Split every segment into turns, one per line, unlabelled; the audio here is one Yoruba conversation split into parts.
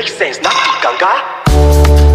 make sense na ganga.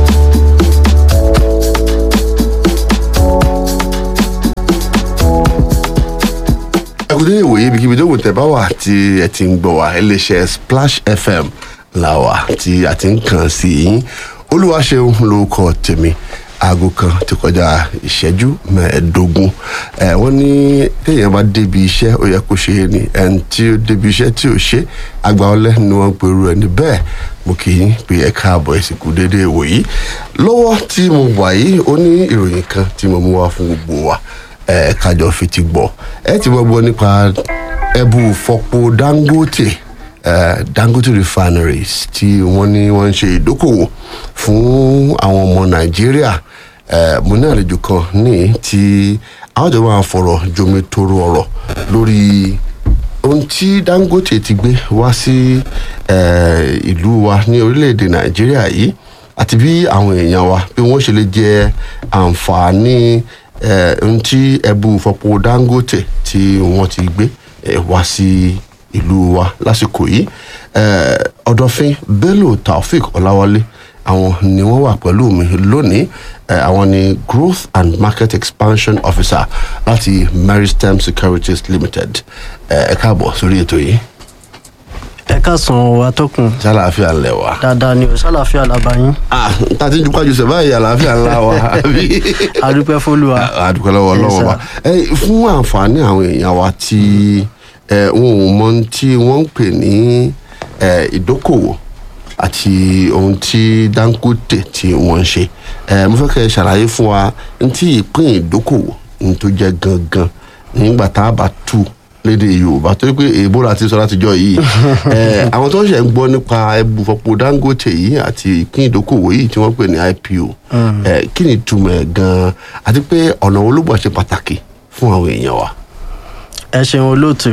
ẹkùnrin ìwòye ibikíbi tó wù tẹ́ bá wà tí ẹ ti ń gbọ́ wá iléeṣẹ́ splash fm la wà tí a ti ń kàn sí yín olúwaṣeun lórúkọ tèmi aago kan ti kọjá ìṣẹ́jú mẹ́ẹ̀ẹ́dógún ẹ wọ́n ní téèyàn bá débi iṣẹ́ ó yẹ kó ṣe é ní ẹni tí ó débi iṣẹ́ tí ò ṣe àgbà ọlẹ́ ni wọ́n ń perú ẹni bẹ́ẹ̀ mo kì í pé ẹ káàbọ̀ ẹ sì kú déédéé wòyí lọ́wọ́ tí mo wà yìí ó ní ìròyìn kan tí mo mú wá fún gbogbo wa ẹ kájọ fetí gbọ́ ẹ ti gbọ́ gbọ́ nípa ẹbú fọpo dangote eh, dangote refineries tí wọ́n ní wọ́n ń ṣe ìdókòwò fún àwọn ọmọ nàìjíríà eh, mo ní àlejò kan ní tí àwọn jọ máa fọ̀rọ̀ jomi toro ọ̀rọ̀ lórí ohun tí dangote ti gbé wá sí eh, ìlú wa ní orílẹ̀-èdè nàìjíríà yìí àti bí àwọn èèyàn wa bí wọ́n ṣe lè jẹ àǹfààní eh, ohun tí ẹbú fọpo dangote tí wọ́n ti gbé eh, wá sí ìlú wa lásìkò yìí eh, ọ̀dọ̀fin bello taofik ọláwálé àwọn ni wọ́n wà pẹ̀lú mi lónìí eh, àwọn ni growth and market expansion officer láti meristem securities limited ẹ káàbọ̀ sórí ètò yìí
ẹ káàsán atọ́kùn
ṣàlàáfíà ńlẹ̀ wa.
dáadáa ni o ṣàlàáfíà làbáyín
ah tá a ti ń ju pàjùsẹ̀ báyìí àlàáfíà ńlá wa àbí.
adúpẹ́ fọlùwà
àdúpẹ́ lọ́wọ́
Yes,
lọ́wọ́
sir.
wa ẹ fún àǹfààní àwọn èèyàn wa tí ẹ wọn ò mọ ohun tí wọ́n ń pè ní ẹ ìdókòwò àti ohun tí dangote tí wọ́n ń ṣe ẹ mo fẹ́ kẹ́ ẹ ṣàlàyé fún wa ohun tí ìpín ìdókòwò ohun tó jẹ́ gangan nígbà tá a bá tù lédè yorùbá torí pé èèbó la ti sọ látijọ́ yìí ẹ àwọn tó ń ṣe ń gbọ́ nípa ẹbùfọ̀pọ̀ dangote yìí àti ìpín ìdókòwò yìí tí wọ́n pè ní ipo ẹ kí ni ìtumọ̀ ẹ̀ gan-an àti pé ọ̀nà wo ló gbọ́ ṣe pàtàkì fún àwọn èèyàn wa.
ẹ ṣeun olóòtú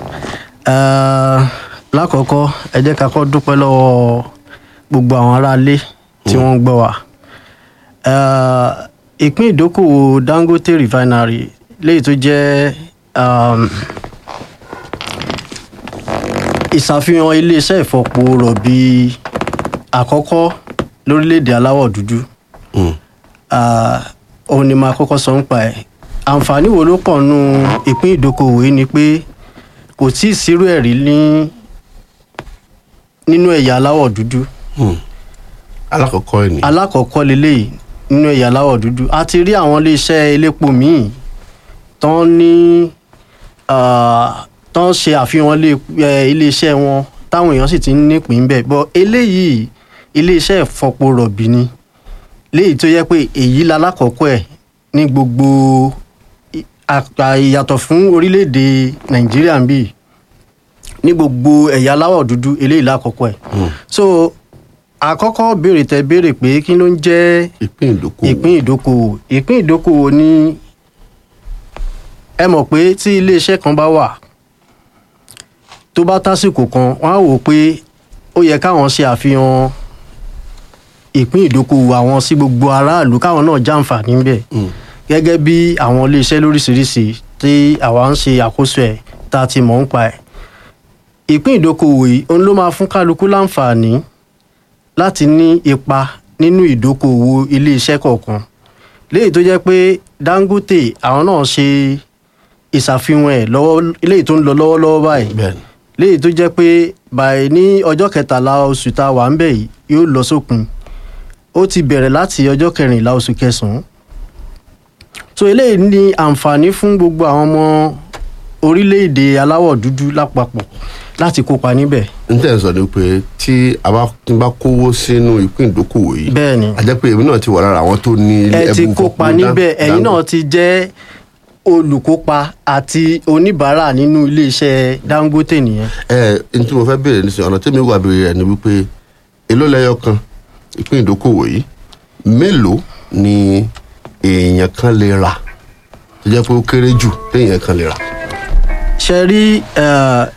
Eh, lákọ̀ọ́kọ́ ẹ jẹ́ ká kọ́ dúpẹ́ lọ́wọ́ gbogbo àwọn aráalé tí wọ́n ń gbọ́ wa Eh, ìpín ìdókòwò dangote refinery léyìí tó jẹ́ um, ìṣàfihàn iléeṣẹ́ ìfọpo rọ̀bì àkọ́kọ́ lórílẹ̀‐èdè aláwọ̀ dúdú
Mm.
Ah, òun ni màá kọ́kọ́ sọ ń pa ẹ̀ àǹfààní wo ló pọ̀ nù ìpín ìdókòwò yìí ni pé kò tí ì sírú ẹ̀rí ní nínú ẹ̀yà aláwọ̀ dúdú
Hmm. alákọ̀ọ́kọ́ ẹ̀ ní.
alákọ̀ọ́kọ́ leléyìí nínú ẹ̀yà aláwọ̀ dúdú a ti rí àwọn iléeṣẹ́ elépo míì tán ní ah, tán ṣe àfihàn ilé- eh, iléeṣẹ́ wọn táwọn èèyàn sì ti ń nípìn bẹ́ẹ̀ bọ́ eléyìí iléeṣẹ́ ìfọpo rọ̀bì ni léyìí tó yẹ pé èyí lalákọ̀ọ́kọ́ ẹ̀ ní gbogbo i- àpà- ìyàtọ̀ fún orílẹ̀-èdè nàìjíríà ń bì ní gbogbo ẹ̀yà aláwọ̀ dúdú eléyìí lákọ̀ọ́kọ́ ẹ̀ so àkọ́kọ́ béèrè tẹ béèrè pé kí ló ń jẹ́
ìpín ìdókòwò.
ìpín ìdókòwò ìpín ìdókòwò ní ẹ mọ̀ pé tí iléeṣẹ́ kan bá wà tó bá tásìkò kan wọ́n á wò ó pé ó yẹ káwọn ṣe àfihàn ìpín ìdókòwò àwọn sí gbogbo aráàlú káwọn náà jàǹfààní ń bẹ̀
Mm.
gẹ́gẹ́ bí àwọn iléeṣẹ́ lóríṣiríṣi tí àwa ń ṣe àkóso ẹ̀ tá a ti mọ̀ ń pa ẹ̀ ìpín ìdókòwò yìí òun ló máa fún kálukú láǹfààní láti ní ipa nínú ìdókòwò iléeṣẹ́ kọ̀ọ̀kan léyìí tó jẹ́ pé dangote àwọn náà ṣe ìṣàfihàn ẹ̀ lọ́wọ́ léyìí tó ń lọ lọ́wọ́lọ́wọ́ báyìí
bẹ́ẹ̀ni.
léyìí tó jẹ́ pé báyìí ní ọjọ́ kẹtàlá oṣù tá a wà ń bẹ̀ yìí yóò lọ sópin ó ti bẹ̀rẹ̀ láti ọjọ́ kẹrìnlá oṣù kẹsàn-án so eléyìí ní àǹfààní fún gbogbo àwọn ọmọ orílẹ̀-èdè aláwọ̀ dúdú lápapọ̀ láti kópa níbẹ̀
n tẹ́ ẹ̀ sọ ni pé tí a bá tí n bá kówó sínú ìpín ìdókòwò yìí.
bẹ́ẹ̀ ni
a jẹ́ pé èmi náà ti wà lára àwọn tó ní
ẹ ti
ẹbùn
kópa
fọpo
níbẹ̀
Dan-
ẹ̀yin náà
Dangote.
ti jẹ́ olùkópa àti oníbàárà nínú iléeṣẹ́ dangote nìyẹn
ẹ n tí mo fẹ́ béèrè nísìnyí ọ̀nà tẹ́mi wà béèrè ẹ̀ ni wípé èló lẹ́yọ kan ìpín ìdókòwò yìí mélòó ni èèyàn kan lè rà tó jẹ́ pé ó kéré jù téèyàn kan lè rà.
ṣe rí eh,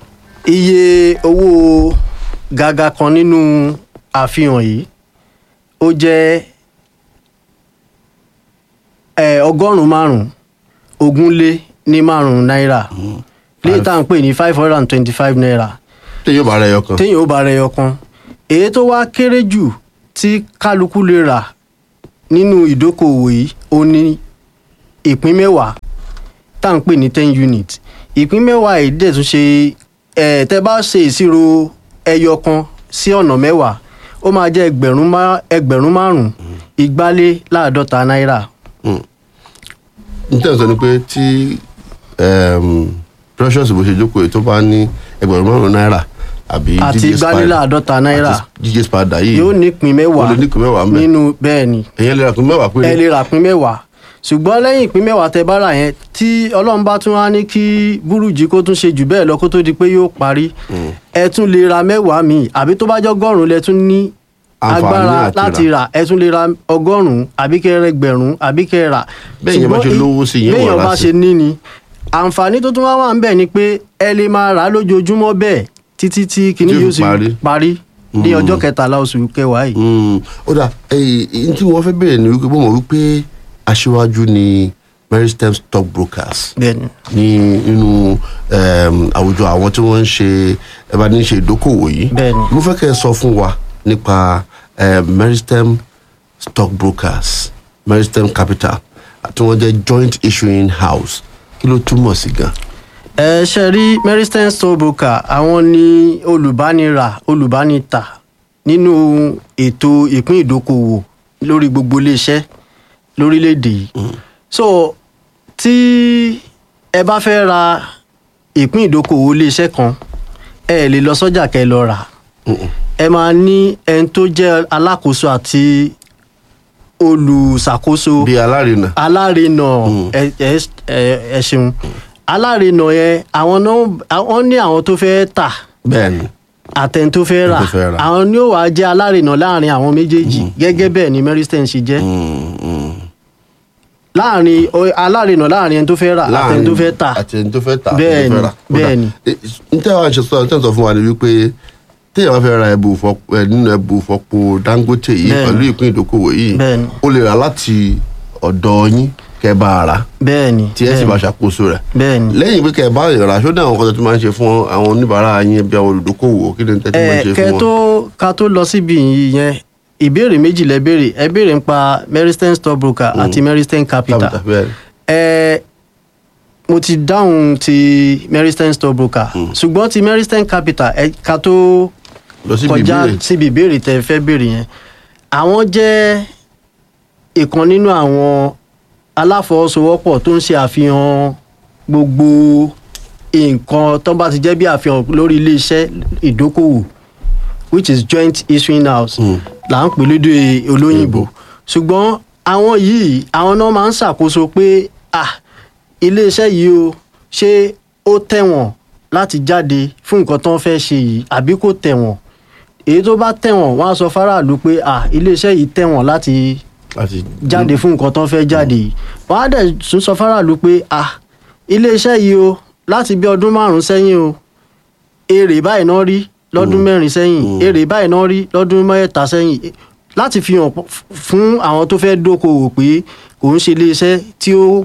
iye owó gàgà kan nínú àfihàn yìí ó jẹ́ eh, ọgọ́rùn-ún márùn-ún ogún lé ní márùn-ún náírà léyìí tá à ń pè ní five hundred and twenty-five naira
téèyàn bá rẹ ẹyọ kan
téèyàn ó bá rẹ ọkan èyí tó wá kéré jù tí kálukú lè rà nínú ìdókòwò yìí ó ní ìpín mẹ́wàá tá à ń pè ní ten unit ìpín mẹ́wàá yìí dẹ̀ tún ṣe ẹ̀ tẹ́ bá ṣe ìṣirò ẹyọ kan sí ọ̀nà mẹ́wàá ó máa jẹ́ ẹgbẹ̀rún má- ẹgbẹ̀rún márùn-ún ìgbálé láàdọ́ta náírà
n tẹ́ ẹ̀ sọ ni pé tí um, precious bó ṣe jókòó yìí tó bá ní ẹgbẹ̀rún márùn-ún náírà àbí
àti
GJ
ìgbálé
Spider-
láàdọ́ta náírà
àti GJ Spider yìí
yóò nípìn mẹ́wàá
ó lè nípìn mẹ́wàá ń bẹ̀.
nínú bẹ́ẹ̀ ni
èyàn lè ra pín mẹ́wàá péré
ẹ lè rà pín mẹ́wàá ṣùgbọ́n lẹ́yìn ìpín mẹ́wàá tẹ bá rà yẹn tí ọlọ́run bá tún wá ní kí búrújì kó tún ṣe jù bẹ́ẹ̀ lọ kó tó di pé yóò parí ẹ tún lè ra mẹ́wàá míì àbí tó bá jẹ́ ọgọ́rùn-ún lẹ tún ní
Àǹfààní
agbára
àti
láti
rà.
rà ẹ tún lè ra ọgọ́rùn-ún àbí kẹ́ rẹ gbẹ̀rún àbí kẹ́ rà.
Bẹ́ẹ̀ yẹn bá ṣe
Ṣùgbọ́n
lówó sí yẹn wọ̀
béèyàn
rà
bá
sí.
ṣe ní ni àǹfààní tó tún wá wà ń bẹ̀ ni pé ẹ lè máa rà á lójoojúmọ́ bẹ́ẹ̀ títí tí kinní
Tí ó
yóò
fi
sì
parí.
parí ní ọjọ́ kẹtàlá oṣù kẹwàá yìí.
Mm, ó dà ẹyìn tí wọ́n fẹ́ bẹ̀rẹ̀ ni wípé bọ́mọ̀ wípé aṣíwájú ni Meristem stock brokers
bẹ́ẹ̀ni
ní nínú um, àwùjọ àwọn tí wọ́n ń ṣe ẹ bá ní ṣe ìdókòwò yìí
Bẹ́ẹ̀ni.
mo fẹ́ kẹ́ ẹ sọ fún wa nípa um, Meristem stock brokers Meristem capital tí wọ́n jẹ́ joint issuing house kí ló túmọ̀ sí gan.
ẹ ṣe rí meristem stockbroker àwọn ni olùbánirà olùbánità nínú ètò ìpín ìdókòwò lórí gbogbo iléeṣẹ́ lórílẹ̀‐èdè yìí so tí ẹ bá fẹ́ ra ìpín ìdókòwò iléeṣẹ́ kan ẹ lè lọ sọ́jà kẹ́ ẹ lọ rà ẹ máa ní ẹni tó jẹ́ alákòóso àti olùṣàkóso
bí alárinà
alárinà ẹ ẹ ẹ ẹ ṣeun alárinà yẹn àwọn náà àwọn ní àwọn tó fẹ́ tà
bẹ́ẹ̀ ni
àtẹni tó fẹ́ rà
Tó fẹ́ rà.
àwọn ní ó wàá jẹ́ alárinà láàrin àwọn méjèèjì gẹ́gẹ́ bẹ́ẹ̀ ni Meristem ṣe jẹ́
Mm, mm.
láàrin o- alárinà láàrin ẹni tó fẹ́ rà àtẹni tó fẹ́ tà
àti ẹni tó fẹ́ tà
Bẹ́ẹ̀
àti ẹni tó fẹ́
ni,
rà.
bẹ́ẹ̀ ni.
n tẹ́ wàá ṣe sọ tẹ́ ń sọ fún wa ni wípé téèyàn bá fẹ́ ra ẹbù fọpo ẹ nínú ẹbù fọpo Dangote yìí
Bẹ́ẹ̀ ni.
pẹ̀lú ìpín ìdókòwò yìí
Bẹ́ẹ̀ ni.
ó lè rà láti ọ̀dọ̀ yín kẹ́ bá a rà
bẹ́ẹ̀ ni
tí ẹ sì
bẹ́ẹ̀
máa
ni,
ṣàkóso rẹ̀
bẹ́ẹ̀ ni.
lẹ́yìn pé kẹ́ ẹ bá rà ṣó ní àwọn kan tó máa ń ṣe fún àwọn oníbàárà yín bí àwọn olùdókòwò kí ni tẹ́ tí máa ń
ẹ
ṣe
kẹ
fún
tó
wọn.
ká tó lọ síbi yẹn ìbéèrè méjì lẹ béèrè ẹ béèrè nípa Meristem stockbroker àti Meristem capital
Capital, bẹ́ẹ̀ ni.
ẹ mo ti dáhùn ti Meristem stockbroker ṣùgbọ́n ti Meristem capital ẹ ká tó
lọ síbi
kọjá
ìbéèrè
síbi ìbéèrè tẹ fẹ́ béèrè yẹn àwọn jẹ́ ìkan nínú àwọn aláfọwọ́sowọ́pọ̀ tó ń ṣe àfihàn gbogbo nǹkan tó bá ti jẹ́ bí àfihàn lórí iléeṣẹ́ ìdókòwò which is joint issuing house là ń pè lédè olóyìnbó ṣùgbọ́n àwọn yìí àwọn náà máa ń ṣàkóso pé ah iléeṣẹ́ yìí o ṣé ó tẹ̀wọ̀n láti jáde fún nǹkan tó ń fẹ́ ṣe yìí àbí kò tẹ̀wọ̀n èyí tó bá tẹ̀wọ̀n wọ́n á sọ fáráàlú pé ah iléeṣẹ́ yìí tẹ̀wọ̀n láti
láti
jáde fún nǹkan tó ń fẹ́ jáde yìí wọ́n á dẹ̀ tún sọ fáráàlú pé ah iléeṣẹ́ yìí o láti bí ọdún márùn-ún sẹ́yìn o èrè báyìí náà rí lọ́dún mẹ́rin sẹ́yìn èrè báyìí náà rí lọ́dún mẹ́ta sẹ́yìn láti fi hàn f- fún àwọn tó fẹ́ dókòwò pé kò ń ṣe iléeṣẹ́ tí ó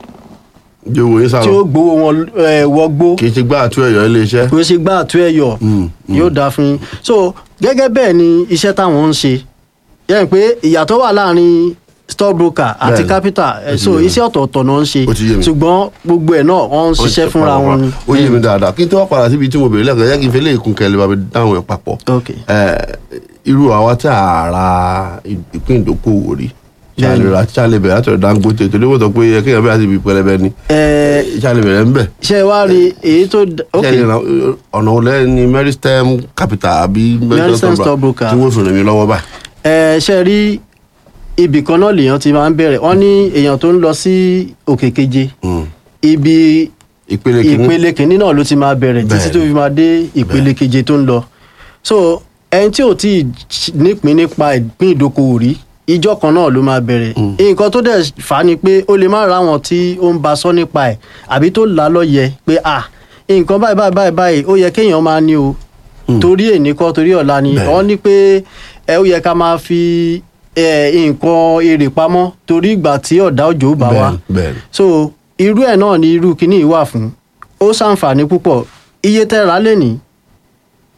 yóò wòye
tí ó
sálọ
gbowó wọn eh, wọgbó
kì í ṣe gbá àtú ẹ̀yọ́ iléeṣẹ́.
kò ṣe gbá àtú ẹ̀yọ̀ yóò dáa fún yín so gẹ́gẹ́ bẹ́ẹ̀ ni iṣẹ́ táwọn ń ṣe yẹn pé ìyàtọ̀ wà láàrin stockbroker àti
Bẹ́ẹ̀ni.
capital eh,
Ó ti
so
yé mi.
iṣẹ́ ọ̀tọ̀ọ̀tọ̀ náà ń ṣe
Ó ti yé mi.
ṣùgbọ́n gbogbo ẹ̀ náà wọ́n ń ṣiṣẹ́ fúnra wọn ni.
ó yé mi dáadáa kí n tó wá padà síbi tí mo bèrè lẹ́kọ̀ọ́ yẹ kí n fi léèkún kẹlẹ́ bá mi dáhùn ẹ̀ papọ̀.
ok
Eh, irú àwa tí a ra ìpín ìdókòwò rí
Bẹ́ẹ̀ni.
ṣàlè ra ṣàlè bẹ̀rẹ̀ láti ọ̀dọ̀ Dangote torí wọ́n sọ pé yẹ kéèyàn bẹ̀rẹ̀ láti ibi pẹlẹbẹ ni
ẹ
ṣàlè bẹ̀rẹ̀ ń bẹ̀.
ṣe wá rí èyí tó d- ok
ṣàlè ra ọ̀nà olẹ́ ni Meristem capital àbí
Meristem Stockbroker.
tí wọ́n fi rìn mí lọ́wọ́ báyìí.
ẹ ṣe rí ibì kan náà lèèyàn ti máa ń bẹ̀rẹ̀ wọ́n ní èèyàn tó ń lọ sí òkè keje
Mm.
ibi
ìpele kìíní
ìpele kìíní náà ló ti máa bẹ̀rẹ̀ títí
Bẹ́ẹ̀ni.
tó fi máa dé ìpele keje tó ń lọ so ẹni tí ò tí ì nípìn nípa ìpín ìdókòwò rí ìjọ kan náà ló máa bẹ̀rẹ̀ nǹkan tó dẹ̀ fà á ni pé ó lè má ra àwọn tí ó ń ba sọ nípa ẹ̀ àbí tó là á lọ́yẹ̀ pé à nǹkan báyìí báyìí báyìí báyìí ó yẹ kéèyàn máa ní o torí èní kọ́ torí ọ̀la ni
Bẹ́ẹ̀ni.
wọ́n ní pé ẹ ó yẹ ká máa fi ẹ, nǹkan èrè pamọ́ torí ìgbà tí ọ̀dá òjò bá wá
bẹ́ẹ̀ni bẹ́ẹ̀ni
so irú ẹ̀ náà ni irú kinní yìí wà fún ó ṣàǹfààní púpọ̀ iye tẹ́ ra lẹ́nìí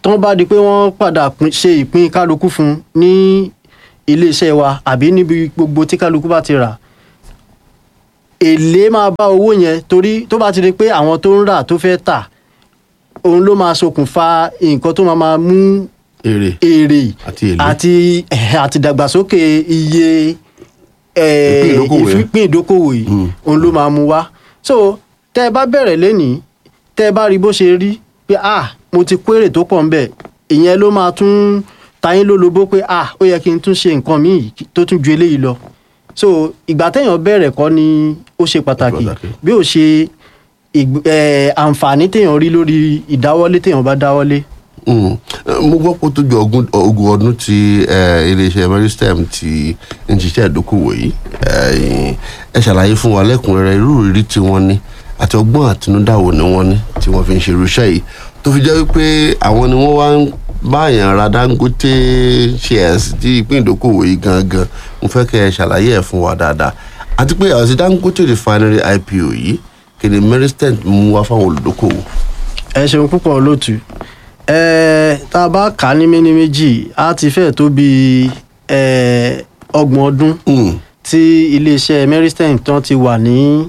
tán bá di pé wọ́n padà pín- ṣe ìpín kálukú fún un ní iléeṣẹ́ wa àbí níbi gbogbo tí kálukú bá ti rà èlé máa bá owó yẹn torí tó bá ti di pé àwọn tó ń rà tó fẹ́ tà òun ló máa ṣokùnfà nǹkan tó máa máa mú
èrè
èrè
Àti èlé.
àti àti ìdàgbàsókè iye eh,
Ìpín ìdókòwò yẹn.
ìpín ìdókòwò yìí òun ló máa mú wá so tẹ́ ẹ bá bẹ̀rẹ̀ lénìí tẹ́ ẹ bá rí bó ṣe rí pé ah mo ti kó èrè tó pọ̀ ń bẹ̀ ìyẹn ló máa tún tayín lólobó pé ah ó yẹ kí n tún ṣe nǹkan míì tó tún ju eléyìí lọ so ìgbà téèyàn bẹ̀rẹ̀ kọ́ ni ó ṣe pàtàkì
pàtàkì.
bí ó ṣe ìgb- eh, àǹfààní téèyàn rí lórí ìdáwọ́lé téèyàn bá dáwọ́lé
Mm. Eh, mo gbọ́ pé ó tó ju ogún ogún ọdún tí eh, iléeṣẹ́ meristem ti ń ṣiṣẹ́ ìdókòwò yìí Eh, ẹ ṣàlàyé fún wa lẹ́kùnrẹ́rẹ́ irú ìrírí tí wọ́n ní àti ọgbọ́n àtinúdá wo ni wọ́n ní tí wọ́n fi ń ṣe irúṣẹ́ yìí tó fi jẹ́ wípé àwọn ni wọ́n wá ń báyàn ra dangote shares tí ìpín ìdókòwò yìí gangan mo fẹ́ kẹ́ ẹ ṣàlàyé ẹ̀ fún wa dáadáa àti pé àti dangote refinery ipo yìí kí ni meristem mú wá fáwọn olùdókòwò.
ẹ ṣeun púpọ̀ olóòtú ẹ tá a bá kà á ní méní méjì á ti fẹ́ tó bí ẹ ọgbọ̀n ọdún
Mm.
tí iléeṣẹ́ meristem tán ti wà ní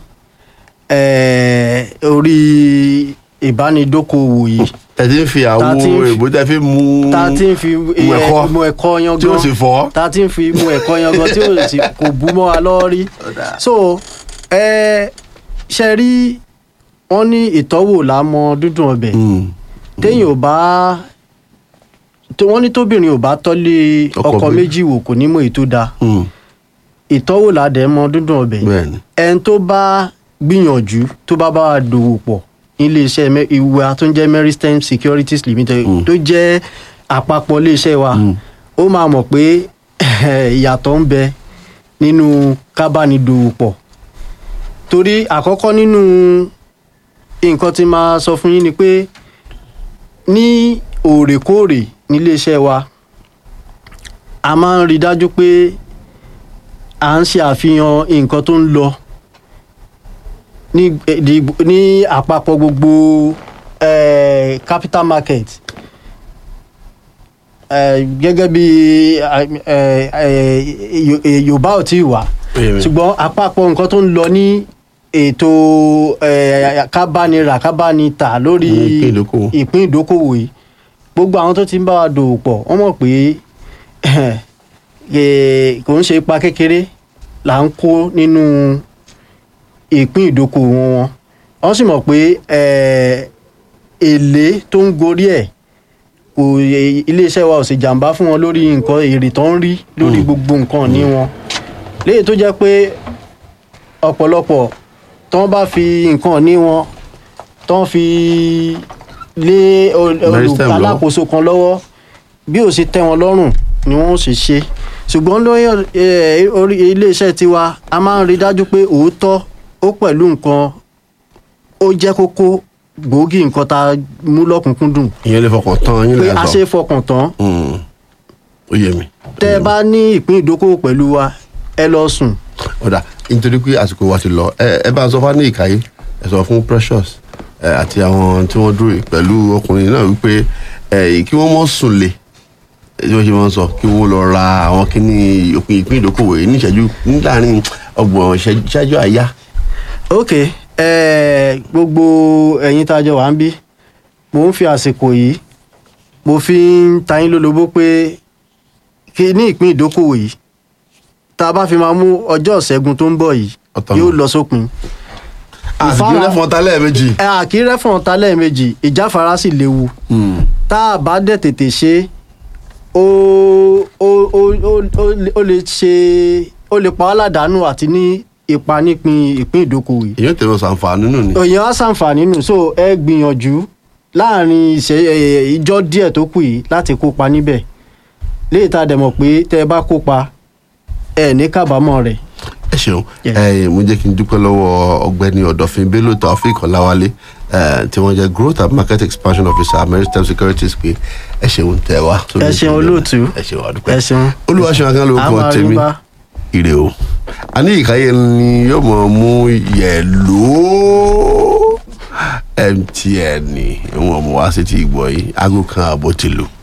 ẹ orí ìbánidókòwò yìí
ẹ ti ń fi àwo
Ta ti ń fi-
èbó tẹ fi mú
tá a ti ń fi
mú ẹ̀kọ́
mu ẹ̀kọ́ yangan
tí ó sì fọ́.
tá a ti ń fi mu ẹ̀kọ́ yangan tí ó sì kò bú mọ́ wa lọ́wọ́ rí so ẹ ṣe rí wọ́n ní ìtọ́wò lámọ dúdùn ọbẹ̀
Mm.
téèyàn ò bá tó wọ́n ní tóbìnrin ò bá tọ́lé
Ọkọ
ọkọ
méjì.
méjì wò kò ní mọ̀ èyí tó dáa
Mm.
ìtọ́wò ládẹ́ mọ dúndùn ọbẹ̀
bẹ́ẹ̀ni
ẹni tó bá gbìyànjú tó bá bá wa dòwò pọ̀ iléeṣẹ́ mẹ- ìwà tó ń jẹ́ meristem securities limited tó jẹ́ àpapọ̀ iléeṣẹ́ wa ó máa mọ̀ pé ìyàtọ̀ ń bẹ nínú kábánidòwò pọ̀ torí àkọ́kọ́ nínú nǹkan tí máa sọ fún yín ni pé ní òrèkóòrè níléeṣẹ́ wa a máa ń rí dájú pé à ń ṣe àfihàn nǹkan tó ń lọ ní eh, di- ní àpapọ̀ gbogbo eh, capital market eh, gẹ́gẹ́ bí eh, eh, Yo- eh, Yorùbá ò tí ì wà
Bẹ́ẹ̀ni.
ṣùgbọ́n àpapọ̀ nǹkan tó ń lọ ní ètò eh, kábánirà kábánità lórí
Mm, ìpín ìdókòwò.
ìpín ìdókòwò yìí gbogbo àwọn tó ti ń bá wa dòwò pọ̀ wọ́n mọ̀ pé eh, kò ń ṣe ipa kékeré là ń kó nínú ìpín ìdókòwò wọn wọ́n sì mọ̀ pé eh, èlé tó ń gorí ẹ̀ kò eh, iléeṣẹ́ wa ò sì jàǹbá fún wọn lórí nǹkan èrè tó ń rí lórí gbogbo nǹkan ní wọn léyìí tó jẹ́ pé ọ̀pọ̀lọpọ̀ tó ń bá fi nǹkan ní wọn tó ń fi lé ol-
Meristem lọ́wọ́.
olùkàlákòóso kan lọ́wọ́ bí ó ṣe tẹ́ wọn lọ́rùn ni wọ́n ó ṣe ṣe ṣùgbọ́n lórí eh, orí iléeṣẹ́ tiwa a máa ń rí dájú pé òótọ́ ó pẹ̀lú nǹkan ó jẹ́ kókó gbòógì nǹkan tá a mú lọ́kùnkúndùn
ìyẹn lè fọkàn tán yín
pé
lẹ́yìn
a
sọ
ṣe é fọkàn tán
Mm. ó yé mi.
tẹ́ ẹ bá ní ìpín ìdókòwò pẹ̀lú wa ẹ lọ sùn
ọ̀dà nítorí pé àsìkò wa ti lọ ẹ ẹ bá sọ fún ní ìkàyé ẹ sọ fún precious ẹ àti àwọn tí wọ́n dúró yìí pẹ̀lú ọkùnrin náà wípé ẹ kí wọ́n mọ̀ sùn lè ẹ tí wọ́n ṣe máa ń sọ kí wọ́n lọ ra àwọn kíní òpin ìpín ìdókòwò yìí ní ìṣẹ́jú ní láàrin ọgbọ̀n ìṣẹ́jú ìṣẹ́jú àyá.
ok ẹ gbogbo ẹ̀yin tá a jọ wà ń bí mo ń fi àsìkò yìí mo fi ń ta yín lólobó pé kí ní ìpín ìdókòwò yìí tá a bá fi máa mú ọjọ́ ìṣẹ́gun tó ń bọ̀ yìí
Ọ̀tọ̀
yóò
nù.
lọ sópin
àsìkò
Ìfara-
lẹ́fọ̀n ta lẹ́ẹ̀mejì.
ẹ àkírẹ́ fún ọ̀tá lẹ́ẹ̀mejì ìjáfara sì léwu
Mm.
tá a bá dẹ̀ tètè ṣe ó ó ó ó- ó lè- ó lè ṣe ó lè pa wá ládàánù àti ní ipa nípìn ìpín ìdókòwò yìí
èyí ò tẹ̀wọ́ sàǹfààní nù ni.
èèyàn á ṣàǹfààní nù so ẹ gbìyànjú láàrin ìṣe ẹ, ìjọ díẹ̀ tó kù yìí láti kópa níbẹ̀ léyìí tá a dẹ̀ mọ̀ pé tẹ́ ẹ bá kópa ẹ ní kábàámọ̀ rẹ̀
ẹ ṣeun
Yes.
ẹ mo jẹ́ kí n dúpẹ́ lọ́wọ́ ọ̀gbẹ́ni ọ̀dọ̀fin bello taofik ọláwálé ẹ, tí wọ́n jẹ́ growth and market expansion officer american securities pé ẹ ṣeun tẹ wá. sórí
Ẹ ṣeun
ìpínlẹ̀
olóòtú.
ẹ ṣeun àdúpẹ́
ẹ ṣeun
olúwaṣẹ́ akán ló
A
kọ́
máa rí
tèmi
bá.
ire o a ní ìkáyé ni yóò mọ̀ mú yẹ̀ lóó mtn ni wọn mú wá sí ti ìgbọ̀ yìí aago kan àbọ̀ ti lù.